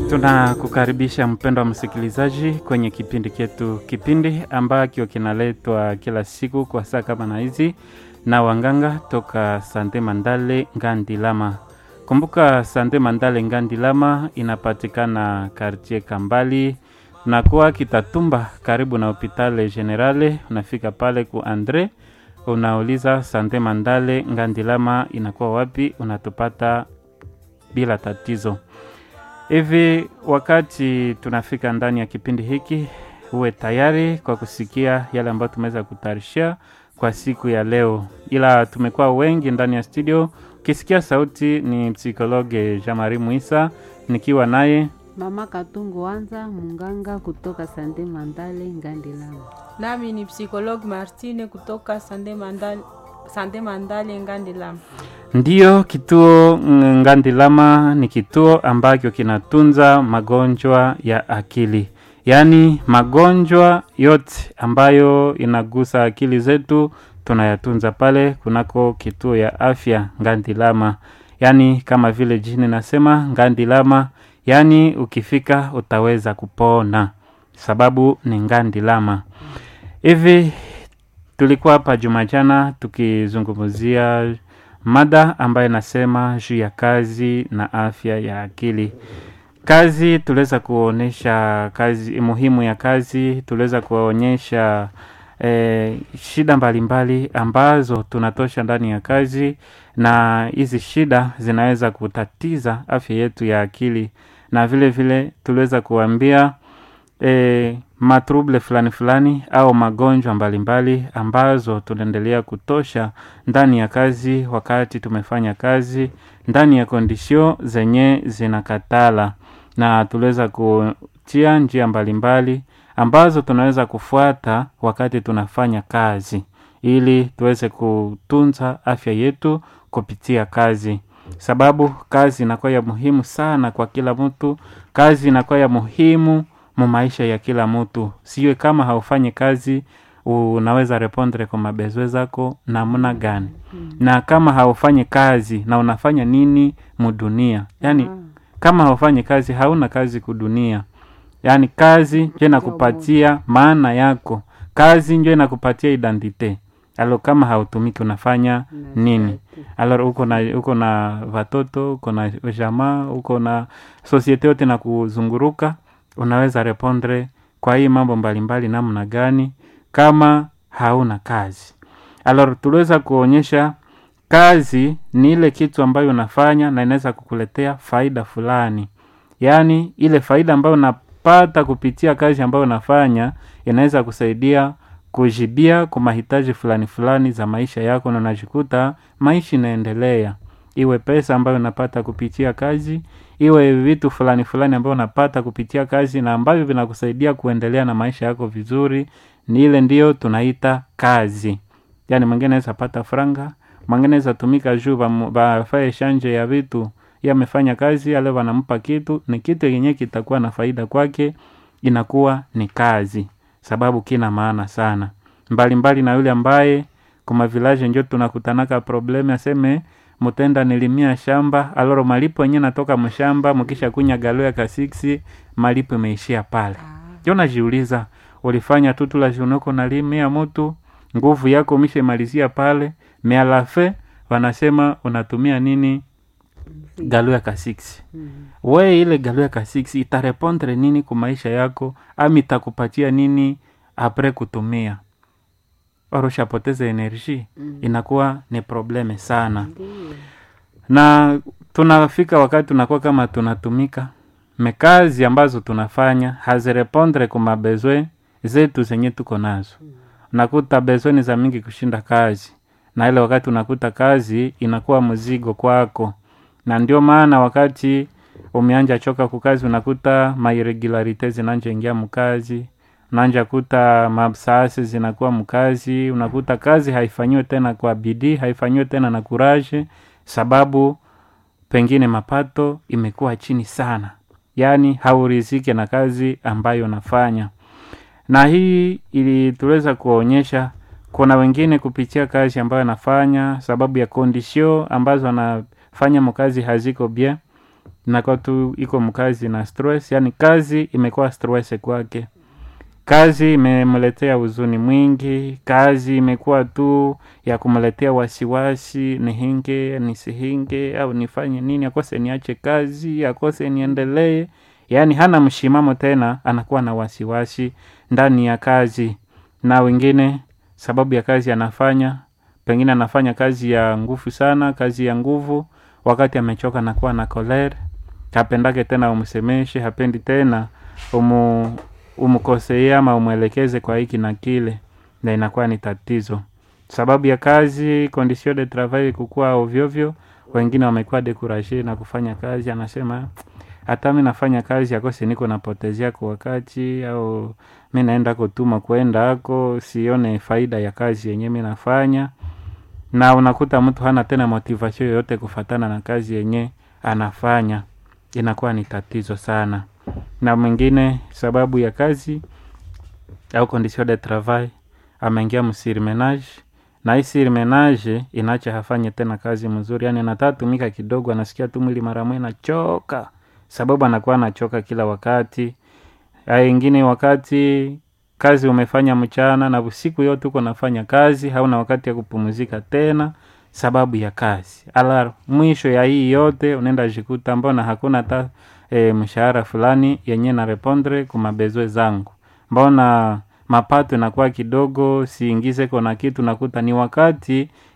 Tunakukaribisha mpendo wa msikilizaji kwenye kipindi chetu, kipindi ambacho kinaletwa kila siku kwa saa kama na hizi na wanganga toka Sante Mandale Ngandilama. Kumbuka Sante Mandale Ngandilama inapatikana kartie Kambali na kuwa Kitatumba, karibu na hopitale Generale. Unafika pale ku Andre, unauliza Sante Mandale Ngandilama inakuwa wapi, unatupata bila tatizo. Hivi wakati tunafika ndani ya kipindi hiki, uwe tayari kwa kusikia yale ambayo tumeweza kutayarishia kwa siku ya leo, ila tumekuwa wengi ndani ya studio. Ukisikia sauti ni psikologe Jamari Muisa, nikiwa naye Mama Katungu Wanza, munganga kutoka Sande Mandale Ngandilama. Nami ni psikologi Martine kutoka Sande Mandale, Sande Mandale Ngandilama. Ndiyo, kituo Ngandilama ni kituo ambacho kinatunza magonjwa ya akili, yaani magonjwa yote ambayo inagusa akili zetu tunayatunza pale kunako kituo ya afya Ngandilama, yaani kama vile jini nasema Ngandilama, yaani ukifika utaweza kupona, sababu ni Ngandilama. Hivi tulikuwa hapa Jumajana tukizungumzia mada ambayo inasema juu ya kazi na afya ya akili. Kazi tuliweza kuonyesha kazi muhimu ya kazi, tuliweza kuonyesha eh, shida mbalimbali mbali ambazo tunatosha ndani ya kazi, na hizi shida zinaweza kutatiza afya yetu ya akili, na vile vile tuliweza kuambia e, matruble fulani fulani au magonjwa mbalimbali mbali ambazo tunaendelea kutosha ndani ya kazi wakati tumefanya kazi ndani ya kondisio zenye zinakatala, na tuliweza kutia njia mbalimbali mbali ambazo tunaweza kufuata wakati tunafanya kazi ili tuweze kutunza afya yetu kupitia kazi, sababu kazi inakuwa ya muhimu sana kwa kila mtu. Kazi inakuwa ya muhimu mu maisha ya kila mtu, siwe kama haufanyi kazi unaweza repondre kwa mabezwe zako namna gani? hmm. na kama haufanyi kazi na unafanya nini mudunia? Yani hmm. kama haufanyi kazi hauna kazi kudunia. Yani kazi njo inakupatia maana yako, kazi njo inakupatia identite alo. Kama hautumiki unafanya nini? Alo uko na uko na watoto, uko na jamaa, uko na sosiete yote na kuzunguruka unaweza repondre kwa hii mambo mbalimbali namna gani kama hauna kazi? Alors tuliweza kuonyesha kazi ni ile kitu ambayo unafanya na inaweza kukuletea faida fulani, yaani ile faida ambayo unapata kupitia kazi ambayo unafanya inaweza kusaidia kujibia kwa mahitaji fulani fulani za maisha yako, na unajikuta maisha inaendelea, iwe pesa ambayo unapata kupitia kazi iwe vitu fulani fulani ambayo unapata kupitia kazi na ambavyo vinakusaidia kuendelea na maisha yako vizuri, ni ile ndiyo tunaita kazi. Yani mwingine anaweza pata franga, mwingine anaweza tumika juu bafae shanje ya vitu, yeye amefanya kazi ale wanampa kitu, ni kitu yenyewe kitakuwa na faida kwake, inakuwa ni kazi, sababu kina maana sana mbalimbali mbali na yule ambaye kuma village njo tunakutanaka probleme aseme mutenda nilimia shamba aloro malipo yenyewe natoka mshamba, mkisha kunya galo ya kasiksi malipo imeishia pale. Jo, najiuliza ulifanya tu tula junoko nalimia mutu nguvu yako umeshamalizia pale, mialafe wanasema unatumia nini galo ya kasiksi mm -hmm. We ile galo ya kasiksi itarepondre nini ku maisha yako, ami itakupatia nini apre kutumia oroshapoteza enerji mm. Inakuwa ni probleme sana mm. Na tunafika wakati tunakuwa kama tunatumika mekazi ambazo tunafanya hazirepondre ku mabezwe zetu zenye tuko nazo mm. Nakuta bezwe ni za mingi kushinda kazi, na ile wakati unakuta kazi inakuwa mzigo kwako, na ndio maana wakati umeanja choka kukazi unakuta mairegularite zinanja ingia mkazi nanja kuta mabsasi zinakuwa mkazi, unakuta kazi haifanyiwe tena kwa bidii, haifanyiwe tena na kuraje, sababu pengine mapato imekuwa chini sana, yaani haurizike na kazi ambayo unafanya. Na hii ili tuweza kuonyesha kuna wengine kupitia kazi ambayo anafanya, sababu ya kondisio ambazo anafanya mkazi haziko bien inakuwa tu iko mkazi na stress yani kazi imekuwa stress kwake kazi imemletea huzuni mwingi kazi imekuwa tu ya kumletea wasiwasi nihinge nisihinge au nifanye nini akose niache kazi akose niendelee yaani hana mshimamo tena anakuwa na wasiwasi ndani ya kazi na wengine sababu ya kazi anafanya pengine anafanya kazi ya nguvu sana kazi ya nguvu wakati amechoka nakuwa na kolere hapendake tena umsemeshe hapendi tena umu, umkosee ama umwelekeze kwa hiki na kile na inakuwa ni tatizo sababu ya kazi condition de travail kukua ovyovyo wengine wamekuwa dekuraje na kufanya kazi anasema hata mi nafanya kazi akose niko napotezea kwa wakati au mi naenda kutuma kwenda ako sione faida ya kazi yenye mi nafanya na unakuta mtu hana tena motivation yoyote kufatana na kazi yenye anafanya inakuwa ni tatizo sana na mwingine sababu ya kazi au condition de travail ameingia msirimenage na hii sirimenage inacha hafanye tena kazi mzuri yani anatatumika kidogo anasikia tu mwili mara moja nachoka sababu anakuwa anachoka kila wakati ingine wakati kazi umefanya mchana na usiku yote uko nafanya kazi hauna wakati ya kupumzika tena sababu ya kazi ala mwisho ya hii yote unaenda jikuta mbona hakuna ta e, mshahara fulani yenye na repondre kumabezwe zangu mbona mapato inakuwa kidogo siingize kona kitu nakuta ni wakati